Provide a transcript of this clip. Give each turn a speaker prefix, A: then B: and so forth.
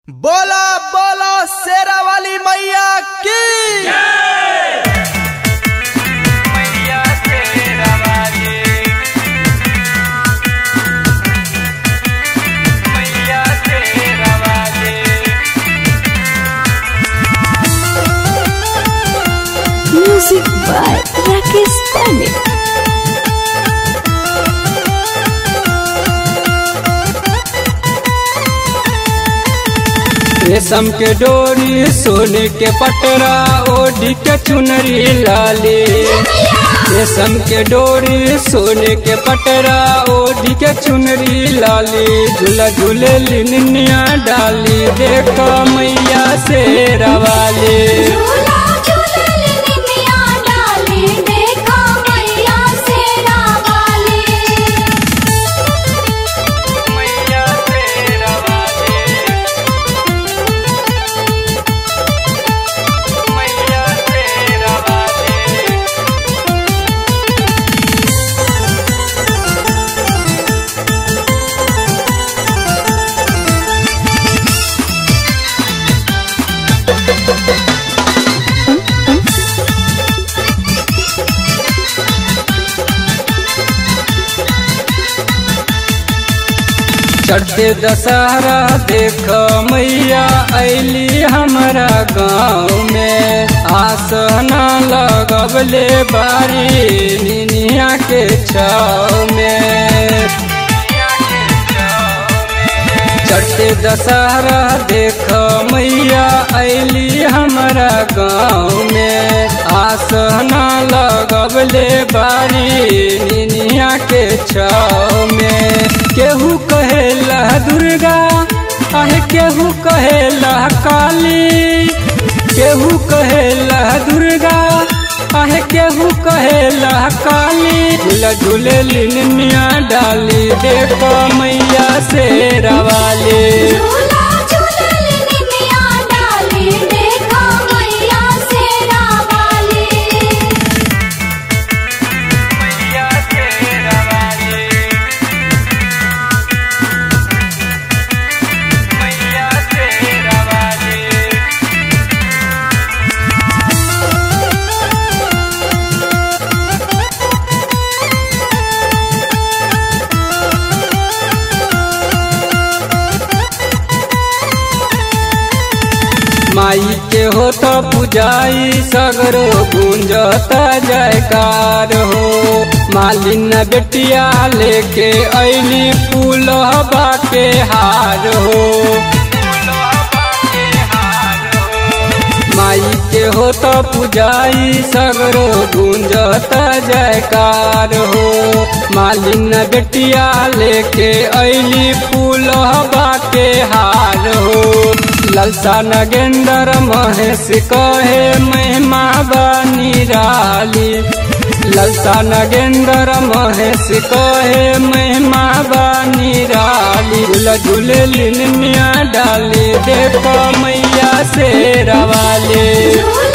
A: बोला बोला शेरा वाली मैया की
B: मैया तेरा वाली मैया तेरा वाली
C: Music by Rakesh Pandit.
B: रेशम के डोरी सोने के पटरा ओढ़ी के चुनरी लाली रेशम के डोरी सोने के पटरा ओढ़ी के चुनरी लाली झूला झूले लिनिया डाली देखो मैया से रवाली
C: झूला झूलल निमिया डाली देखा मैया शेरा वाली
B: मैया से रवाली मैया से रवाली चढ़ते दशहरा देख मैया ऐली हमारा गाँव में आसना लगबले बारी निनिया के छाव में चढ़ते दशहरा देख मैया ऐली हमारा गाँव में आसना लगबले बारी निनिया के छाव में केहू कहेला दुर्गा आहे केहू कहेला काली केहू कहेला दुर्गा आहे केहू कहेला काली झूला झूले लिनिया डाली देखो मैया से रवाली
C: झूला झूलल निमिया डाली देखा मैया शेरा वाली
B: मैया से रवाली मैया से रवाली माई के हो तो पुजाई सगरो गुंजता जयकार हो मालिन बेटिया लेके ऐली फूल के हार हो माई के हो तो पुजाई सगरो गुंजता जयकार हो मालिन बेटिया लेके ऐली फूल के हार हो ललसा नगेंद्र महेश कहे महिमा बनी राली ललसा नगेंद्र महेश कहे महिमा बनी राली झूला झूले लिनिया डाली देखो मैया से रवाली
C: झूला